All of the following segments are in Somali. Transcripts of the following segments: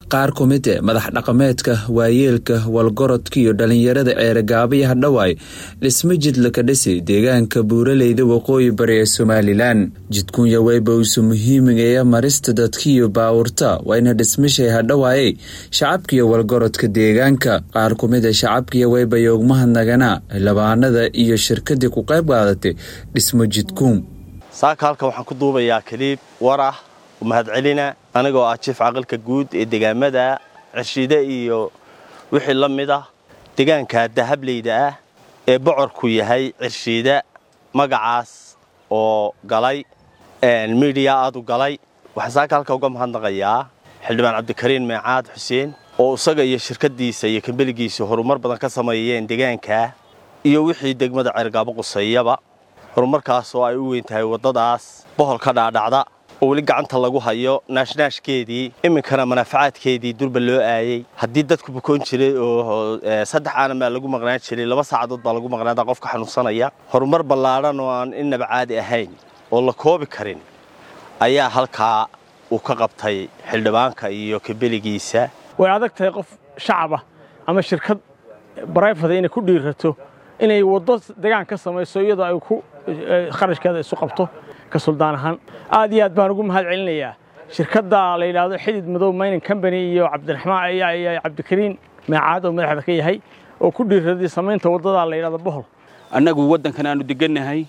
qaar ku mid e madax dhaqameedka waayeelka walgorodka iyo dhalinyarada ceeragaaba iyo hadhawaay dhismo jidla ka dhisay deegaanka buuraleyda waqooyi bari ee somalilan jidkunya weybawsu muhiimigeeya marista dadkiiyo baawurta waa ina dhismashay hadhawaayey shacabkiiyo walgorodka deegaanka qaar ku mid a shacabkiiyo weybayoogmahadnaganaa labaanada iyo shirkadii ku qayb qaadatay dhismo jidkuun saaka halkan waxaan ku duubayaa kaliib war ah mahadcelina anigoo ah jiif caqalka guud ee degaamada cirshiide iyo wixii la mid ah degaanka dahableyda ah ee bocorku yahay cirshiida magacaas oo galay midiya aad u galay waxaan saaka halka uga mahadnaqayaa xildhibaan cabdikariin meecaad xuseen oo isaga iyo shirkadiisa iyo kambeligiisa horumar badan ka sameeyeen degaanka iyo wixii degmada ceergaabo quseeyaba horumarkaas oo ay u weyn tahay waddadaas bohol ka dhaadhacda oo weli gacanta lagu hayo naashnaashkeedii iminkana manaafacaadkeedii durba loo aayey haddii dadku bukoon jiray oo saddex aanan baa lagu maqnaan jiray laba saacadood baa lagu maqnaada qofka xanuunsanaya horumar ballaadhan oo aan innaba caadi ahayn oo la koobi karin ayaa halkaa uu ka qabtay xildhibaanka iyo kabeligiisa way adag tahay qof shacaba ama shirkad barayfada inay ku dhiirato inay waddo degaan ka samayso iyadoo ay ku kharashkeeda isu qabto ka suldaan ahaan aad iyo aad baan ugu mahad celinayaa shirkadda la yidhaahdo xidid madow mining company iyo cabdiraxmaan iyo cabdikariin meecaad oo madaxda ka yahay oo ku dhiiraday samaynta waddadaa la yidhahdo bohol annagu waddankan aanu degannahay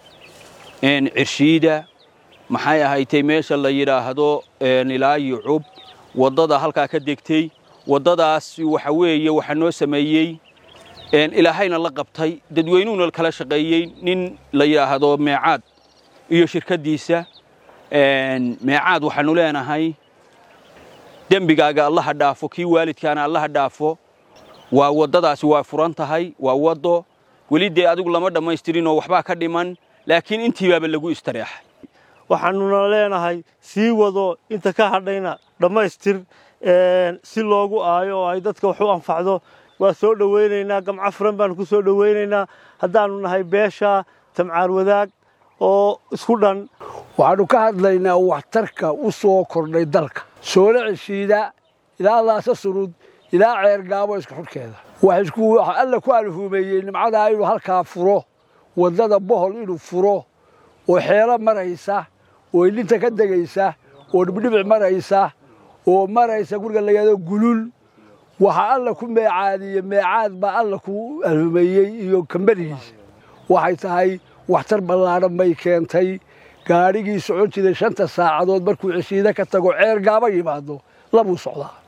cirshiida maxay ahaytay meesha la yidhaahdo ilaa yucub waddada halkaa ka degtay waddadaas waxa weeye waxaa noo sameeyey ilaahayna la qabtay dadweynuhuna kala shaqeeyey nin la yidhaahdo meecaad iyo shirkaddiisa meecaad waxaanu leenahay dembigaaga allaha dhaafo kii waalidkaana allaha dhaafo waa waddadaasi waa furan tahay waa waddo weli dee adigu lama dhammaystirinoo waxbaa ka dhiman laakiin intiibaaba lagu istareexay waxaanuna leenahay sii wado inta ka hadhayna dhammaystir si loogu aayo oo ay dadka wax u anfacdo waa soo dhowaynaynaa gamco furan baanu ku soo dhowaynaynaa haddaannu nahay beesha tamcaar wadaag oo isku dhan waxaannu ka hadlaynaa waxtarka u soo kordhay dalka soole ceshiida ilaa laasa surud ilaa ceergaabo iska xudhkeeda waxa alla ku alhuumeeyey nimcadaa inuu halkaa furo waddada bohol inuu furo oo xeelo maraysa oo ilinta ka degaysa oo dhibdhibic maraysa oo maraysa guriga lagaado gulul waxaa alla ku meecaadiye meecaad baa alla ku alhumeeyey iyo kambanigiisa waxay tahay waxtar ballaadhan bay keentay gaadhigii socon jiray shanta saacadood markuu ceshiide ka tago ceer gaaba yimaado labuu socdaa